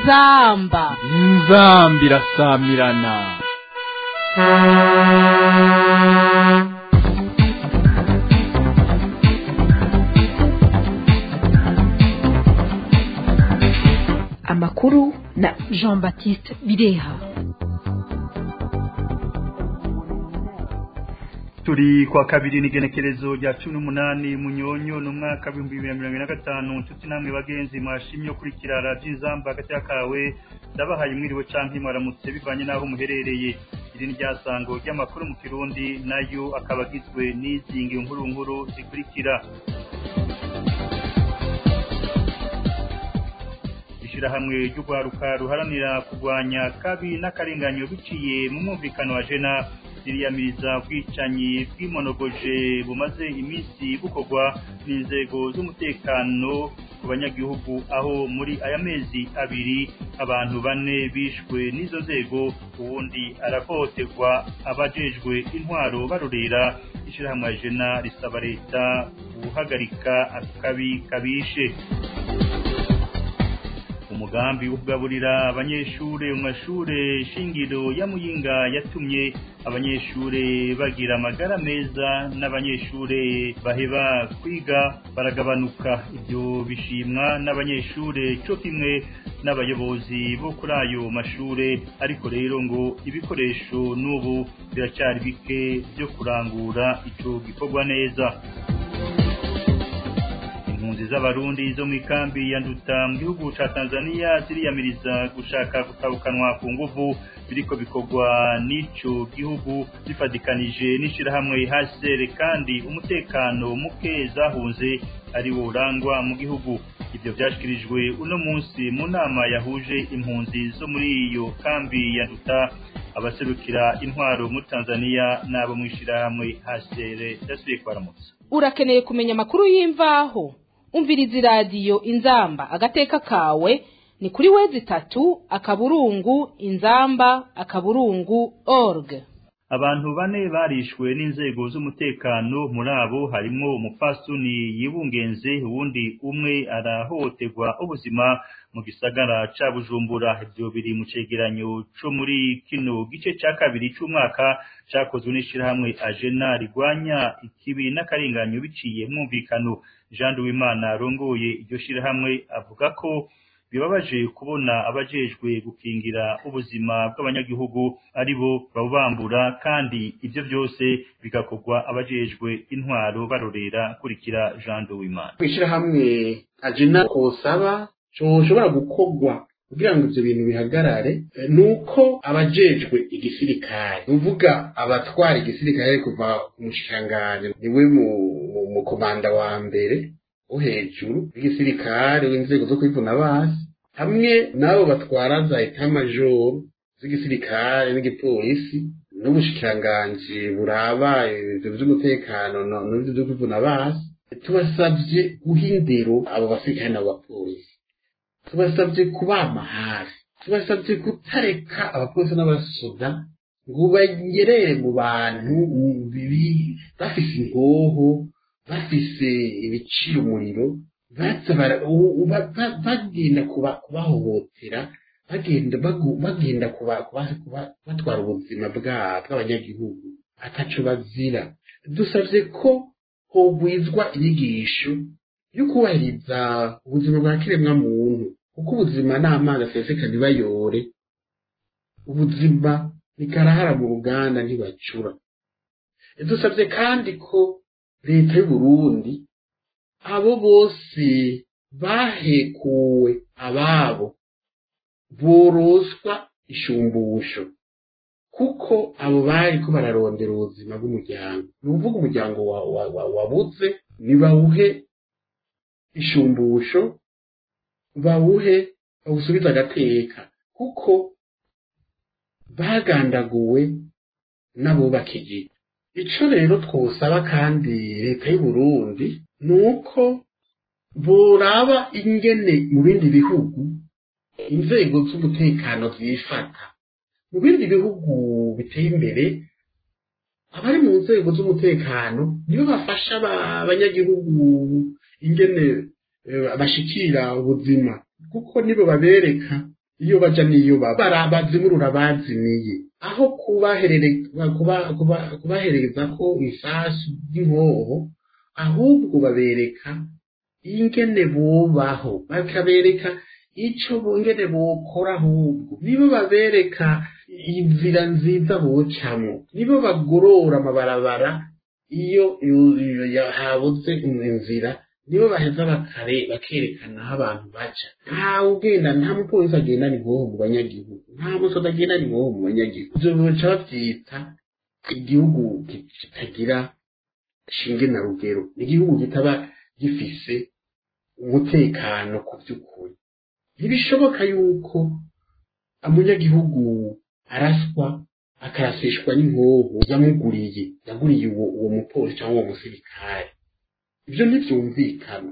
inzamba inzamba irasamirana amakuru na jean baptiste bireha turi kwa kabiri n'igenekerezo rya cumi n'umunani munyonyo n'umwaka w'ibihumbi bibiri na mirongo ine na gatanu nshuti namwe bagenzi mwashimye kurikira radiyo inzamba hagati y'akawe ndabahaye mwiriwe canke mwaramutse bivanye n'aho muherereye iri ni ryasango ry'amakuru mu kirundi nayo akaba agizwe n'izingi nkuru nkuru zikurikira ishirahamwe ry'urwaruka ruharanira kurwanya kabi n'akarenganyo biciye mu mwumvikano wa jena ziriyamiriza ubwicanyi bw'imonogoje bumaze iminsi bukorwa n'inzego z'umutekano ku banyagihugu aho muri aya mezi abiri abantu bane bishwe n'izo nzego ubundi arahohoterwa abajejwe intwaro barorera ishirahamwe ya jena risaba leta guhagarika akabi kabishe umugambi wo kugaburira abanyeshure mu mashure shingiro ya muyinga yatumye abanyeshure bagira amagara meza n'abanyeshure baheba kwiga baragabanuka ibyo bishimwa n'abanyeshure cyo kimwe n'abayobozi bo kuri ayo mashure ariko rero ngo ibikoresho n'ubu biracyari bike byo kurangura ico gikorwa neza impunzi z'abarundi zo mu ikambi ya nduta mu gihugu ca tanzania ziriyamiriza gushaka gutabukanwa ku nguvu biriko bikorwa n'ico gihugu zifadikanije n'ishirahamwe hcr kandi umutekano muke zahunze ari wo urangwa mu gihugu ivyo vyashikirijwe uno munsi mu nama yahuje impunzi zo muri iyo kambi ya nduta abaserukira intwaro muri tanzania n'abo mw'ishirahamwe hcr yasubiye kubaramutsa urakeneye kumenya amakuru y'imvaho umviriza iradiyo inzamba agateka kawe ni kuri wezi itatu akaburungu inzamba akaburungu org abantu bane barishwe n'inzego z'umutekano muri abo harimo umupfasoni yibungenze uwundi umwe arahohoterwa ubuzima mu gisagara ca bujumbura ivyo biri mu cegeranyo co muri kino gice ca kabiri c'umwaka cakozwe n'ishirahamwe ajena rigwanya ikibi n'akarenganyo biciye mwumvikano jean duwimana arongoye iryo shirahamwe avuga ko bibabaje kubona abajejwe gukingira ubuzima bw'abanyagihugu ari bo babubambura kandi ivyo byose bigakorwa abajejwe intwaro barorera kurikira jean duwimana kw'ishirahamwe ajena kosaba coshobora gukorwa kugira ngo ivyo bintu bihagarare nuko abajejwe igisirikare nuvuga abatwara igisirikare kuva ku mushikiranganji niwe mu komanda wa mbere wo hejuru w'igisirikare w'inzego zo kwivuna basi hamwe n'abo batwara za etamajoro z'igisirikare n'igipolisi n'ubushikiranganji buraba ivyo vy'umutekano n'ivyo vyo kwivuna basi tubasavye guha indero abo basirikare n'abo bapolisi tubasabye kubama hafi tubasabye kutareka abapolisi n'abasoda ngo bagerere mu bantu bibi bafise ingoho bafise ibiciro umuriro bagenda kubahohotera bagenda bagenda batwara ubuzima bw'abanyagihugu ataco bazira dusavye ko hogwizwa inyigisho yo kubahiriza ubuzima bwa kiremwa muntu kuko ubuzima ni amazi aseseka ntibayore ubuzima ni karahara mu ruganda ntibacura dusabye kandi ko leta y'uburundi abo bose bahekuwe ababo boroswa ishumbusho kuko abo bari ko bararondera ubuzima bw'umuryango ni ukuvuga umuryango wabuze ntibawuhe ishumbusho bawuhe bawusubize agateka kuko bagandaguwe n'abubakije ico rero twosaba kandi leta y'u Burundi ni uko boraba ingene mu bindi bihugu inzego z'umutekano zifata mu bindi bihugu biteye imbere abari mu nzego z'umutekano nibo bafasha abanyagihugu ingene bashikira ubuzima kuko nibo babereka iyo baja n'iyo baba barabazimurura bazimiye aho kubaherereza kuba, kuba, kubahereza ko isasu ry'inkoho ahubwo babereka ingene bubaho bakabereka ico ingene bokora ahubwo nibo babereka inzira nziza bocamwo nibo bagorora amabarabara iyo habuze inzira nibo baheza bakare bakerekana aho abantu baca ntawe ugenda nta mupolisi agenda ni ngoho mu banyagihugu nta musoda agenda ni ngoho mu banyagihugu ivyo bica bavyita igihugu kitagira shinge na rugero igihugu kitaba gifise umutekano ku by'ukuri ntibishoboka yuko umunyagihugu araswa akarasishwa n'inkoho yamuguriye yaguriye uwo uwo mupolisi cyangwa uwo musirikare ibyo ntibyumvikana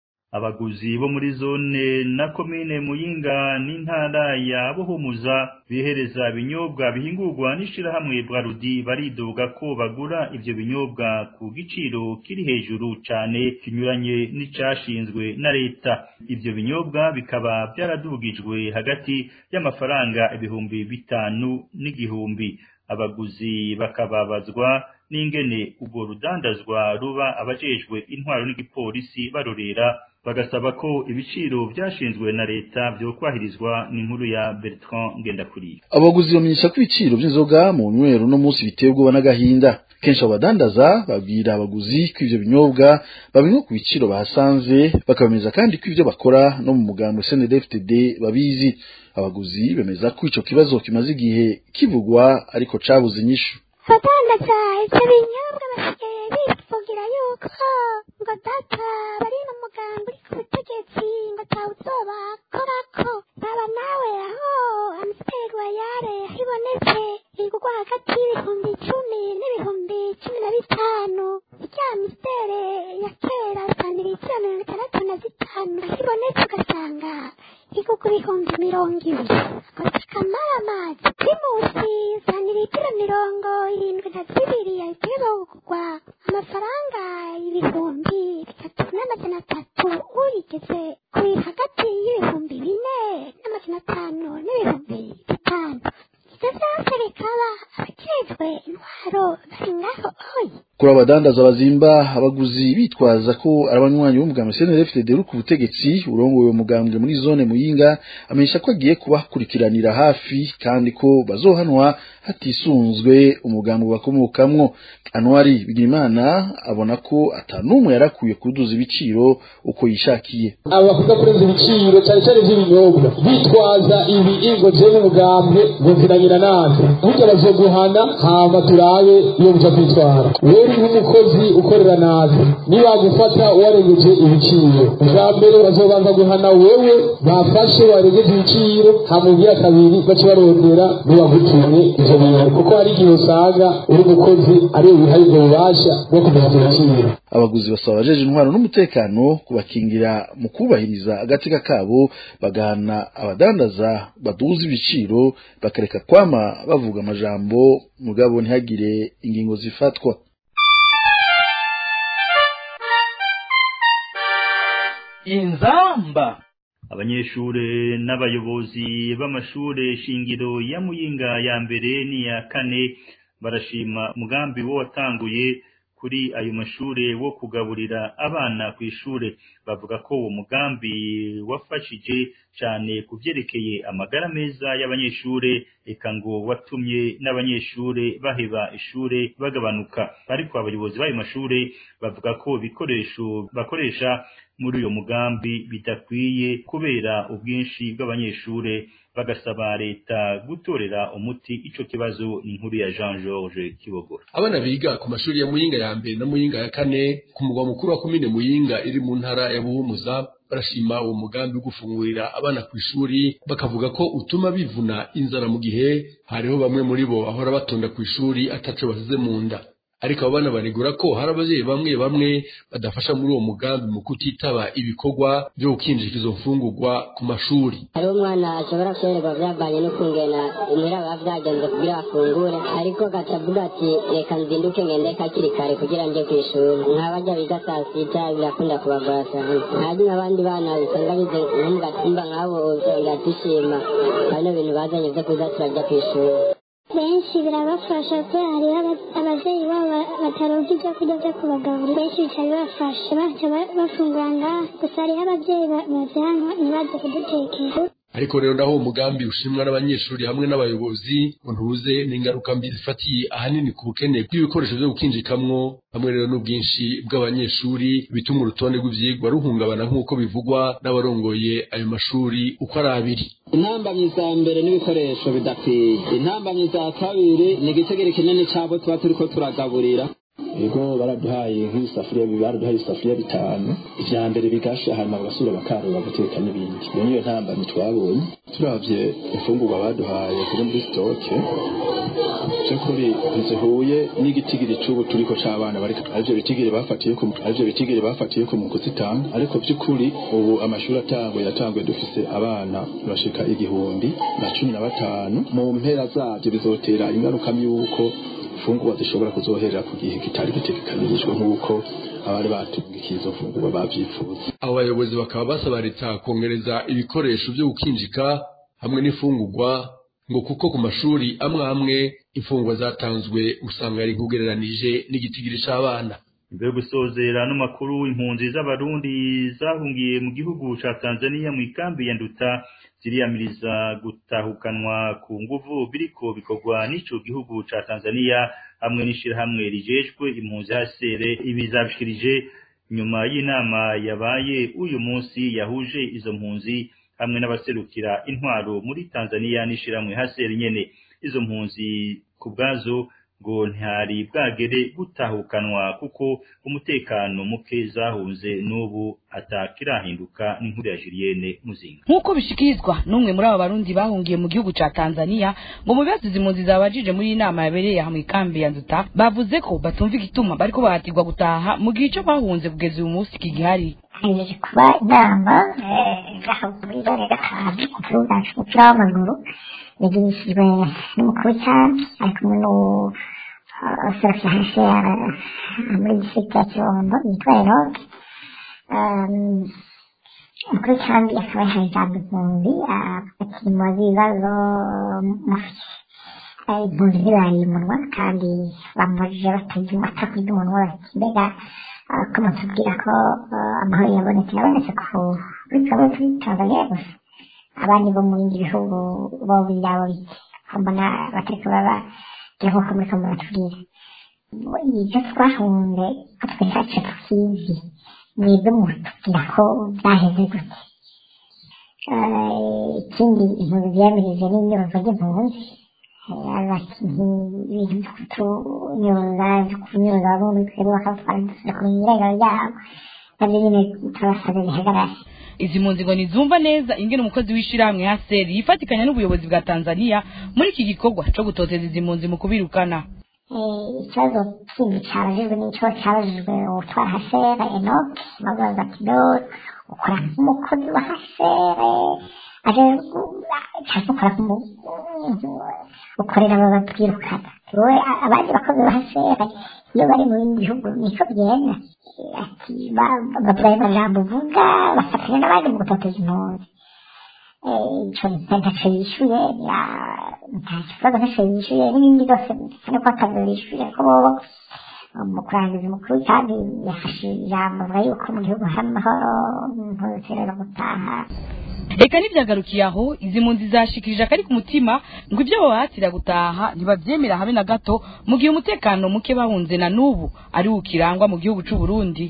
abaguzi bo muri zone na komine muyinga n'intara ya buhumuza bihereza ibinyobwa bihingurwa n'ishirahamwe bwarudi baridoga ko bagura ivyo binyobwa ku giciro kiri hejuru cane kinyuranye n'icashinzwe na leta ivyo binyobwa bikaba byaradugijwe hagati y'amafaranga ibihumbi bitanu n'igihumbi abaguzi bakababazwa n'ingene ubwo rudandazwa ruba abajejwe intwaro n'igipolisi barorera bagasaba ko ibiciro byashinzwe na leta byokwahirizwa n'inkuru ya Bertrand Ngendakuriye abaguzi bamenyesha ko ibiciro by'inzoga mu nywero no munsi biteye ubwoba n'agahinda kenshi abadandaza babwira abaguzi ko ivyo binyobwa babinywa ku biciro bahasanze bakabemeza kandi ko ivyo bakora no mu mugambo SNDFTD babizi abaguzi bemeza ko ico kibazo kimaze igihe kivugwa ariko cabuze inyishu abadandaza ivyo binyobwa basigaye bivugira yuko ngo data bari mu mugambi uri ku butegetsi ngo atawuzobakorako baba nawe aho amusiteri wa yare hibonetse igurwa hagati y'ibihumbi icumi n'ibihumbi cumi na bitanu irya mistere ya kera santiritiro mirongo itandatu na zitanu hibonetse ugasanga igurwa ibihumbi mirongo ibiri akoze kamara amazi primusi santiritiro mirongo irindwi na zibiri yahita kugurwa amafaranga ibihumbi bitatu n'amajana atatu uyigeze kuri hagati y'ibihumbi bine n'amajana atanu n'ibihumbi bitanu ivyo vyose bikaba abajejwe intwaro bari ngaho oyi kuri abadandaza bazimba abaguzi bitwaza ko ari abanywanyi b'umugambwe CNDD-FDD uri ku butegetsi urongoye uwo mugambwe muri zone muyinga amenyesha ko agiye kubakurikiranira hafi kandi ko bazohanwa hatisunzwe umugambwe bakomokamwo Anwari Bigirimana abona ko atanumwe yarakwiye kuduza ibiciro uko yishakiye abavuga kurenza ibiciro cyane cyane by'ibinyobwa bitwaza ibi ingo je n'umugambwe ngo nziranyira natwe burya bazoguhana hama turabe iyo buja kwitwara wewe nk'umukozi ukorera nabi nibagufata warengeje ibiciro bwa mbere bazobanza guhana wewe bafashe warengeje ibiciro hamubwira kabiri baca barondera nibagutumye ivyo bintu kuko hari igihe usanga uri umukozi ariwe wihaye ubwo bubasha bwo kumenya ibiciro abaguzi basaba abajeje intwaro n'umutekano kubakingira mu kubahiriza agateka kabo bagahana abadandaza baduza ibiciro bakareka kwama bavuga amajambo mugabo ntihagire ingingo zifatwa inzamba abanyeshure n'abayobozi b'amashure shingiro ya muyinga ya mbere n'iya kane barashima umugambi wo watanguye kuri ayo mashure wo kugaburira abana ku ishure bavuga ko uwo mugambi wafashije cyane ku byerekeye amagara meza y'abanyeshure eka ngo watumye n'abanyeshure baheba ishure bagabanuka ariko abayobozi b'ayo mashure bavuga ko ibikoresho bakoresha muri uyo mugambi bidakwiye kubera ubwinshi bw'abanyeshure bagasaba leta gutorera umuti ico kibazo ni inkuru ya Jean Georges Kibogora abana biga ku mashuri ya Muyinga ya mbere na Muyinga ya kane ku mugwa mukuru wa komine Muyinga iri mu ntara ya Buhumuza barashima uwo mugambi wo gufungurira abana ku ishuri bakavuga ko utuma bivuna inzara mu gihe hariho bamwe muri bo bahora batonda ku ishuri ataco basize mu nda ariko abo bana banegura ko hari abavyeyi bamwe bamwe badafasha muri uwo mugambi mu kutitaba ibikorwa vyo gukinjika izo mfungurwa ku mashuri hariho umwana ashobora kwererwa vyavanye no kungena imuhira biba vyagenze kugira bafungure ariko gaca avuga ati reka nzinduke ngende hakiri kare kugira nje kw'ishuri nk'abarya biga saa sita birakunda kubagora cyane hari n'abandi bana usanga bize nko mu gatumba nk'abo usanga dushima bano bintu bazanye vyo kuza turajya kw'ishuri benshi birabafasha kubera hariho aba- abavyeyi babo bataronka ibyo kurya vyo kubagaburira benshi bica bibafasha baca ba- bafungura ngaha gusa hariho abavyeyi ba- bavyanka ntibaze kudutekera ariko rero naho uwo mugambi ushimwa n'abanyeshuri hamwe n'abayobozi ngo ntuze n'ingaruka mbi zifatiye ahanini ku bukene bw'ibikoresho vyo gukinjikamwo hamwe rero n'ubwinshi bw'abanyeshuri bituma urutonde rw'ivyigwa ruhungabana nk'uko bivugwa n'abarongoye ayo mashuri uko ari abiri intambamyi za mbere n'ibikoresho bidakwiye intambamyi za kabiri ni igitegere kinini cyabo tuba turiko turagaburira ego baraduhaye nk'ibisafuriya baraduhaye ibisafuriya bitanu ivya mbere bigasha hanyuma bagasubira bakarura guteka n'ibindi iyo niyo ntambamyi twabonye turavye imfungurwa baduhaye kuri muri sitoke vy'ukuri ntizihuye n'igitigiri c'ubu turiko c'abana bariko arivyo bitigiri bafatiye ku arivyo bitigiri bafatiye ku mu kuzitanga ariko vy'ukuri ubu amashuri atanguye yatanguye dufise abana bashika igihumbi na cumi na batanu mu mpera zavyo bizotera ingaruka y'uko imfungurwa zishobora kuzoherera ku gihe kitari gitegekanirijwe nk'uko abari batungikiye izo mfungurwa bavyifuza abo bayobozi bakaba basaba leta kongereza ibikoresho vyo gukinjika hamwe n'imfungurwa ngo kuko ku mashuri amwe amwe imfungurwa zatanzwe usanga yari nkugereranije n'igitigiri c'abana mbere yo gusozera no makuru impunzi z'abarundi zahungiye mu gihugu ca Tanzania mu ikambi ya Nduta ziriyamiriza gutahukanwa ku nguvu biriko bikorwa n'ico gihugu ca Tanzania hamwe n'ishirahamwe rijejwe impunzi hasere ibizabishikirije nyuma y'inama yabaye uyu munsi yahuje izo mpunzi hamwe n'abaserukira intwaro muri Tanzania n'ishirahamwe hasere nyene izo mpunzi ku bwazo ngo ntihari bwagere gutahukanwa kuko umutekano muke zahunze n'ubu atakirahinduka n'inkuru ya Julienne Muzinga nk'uko bishikirizwa n'umwe muri abo barundi bahungiye mu gihugu ca Tanzania ngo mu bibazo izi mpunzi zabajije muri iyi nama yabereye aha mu ikambi ya Nduta bavuze ko batumva igituma bariko bahatirwa gutaha mu gihe ico bahunze kugeza uyu munsi kigihari haje kuba inama ngaha muri zone gatanu ku kibuga c'umupira w'amaguru yagirishijwe n'umukuru cyane ari kumwe n'userukira hasi muri district ya kibondo yitwa enoke umukuru cyane akaba yahaye ijambo impunzi akimwa ibibazo mufite impunzi ntibariye umunwa kandi bamubajije batagira batakurya umunwa bati mbega ko mutubwira ko amahoro yabonetse yabonetse ku kuri twebwe kuri tanzania gusa abandi bo mu bindi bihugu bo byabo bike mbona batariko baba gira nk'uko muriko muratubwira ibyo twahunze ko twe ntaco tukizi mwebwe mutubwira ko byaheze gute ikindi impunzi ziyamirije n'inyubako ry'impunzi ibintu byo kutunyuza byo kunyuza bamwe muri twebwe bakabutwara dusubira kumenya irengero ryabo nabyo nyine turabasabye bihagarare izi mpunzi ngo ntizumva neza ingene umukozi w'ishirahamwe haseri yifatikanya n'ubuyobozi bwa tanzania muri iki gikorwa co gutoteza izi mpunzi mu kubirukana ikibazo kindi cyabajijwe n'ico cyabajijwe utwara hasere enoke babaza ati do ukora nk'umukozi wa hasere aje cyangwa ukora ukorera abo babwirukana wowe abandi bakozi ba hasere iyo bari mu bindi bihugu niko bigenda ati bavuga ayo majambo uvuga bafatanya n'abandi mu gutoteza impunzi ico ntaco yishuye nta kibazo ntaco yishuye n'ibindi byose bisa nuko akazi bishuye ko bobo mu kurangiza umukuru kandi yafashe ijambo avuga yuko mu gihugu hari amahoro impunzi rero gutaha reka ntibyagarukiye aho izi mpunzi zashikirije akari ku mutima ngo ibyo babahatira gutaha ntibabyemera habe na gato mu gihe umutekano muke bahunze na n'ubu ari ukirangwa mu gihugu c'u Burundi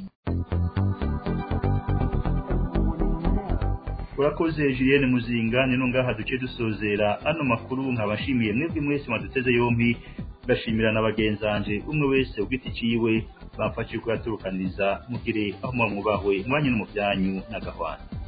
urakoze Julienne Muzinga nino ngaha duce dusozera ano makuru nkabashimiye mwebwe mwese mwaduteze yompi ndashimira na bagenzanje umwe wese ugiti ciwe bamfashije kuyaturukaniriza mugire aho mwamubahwe mwanya no mu byanyu na gahwana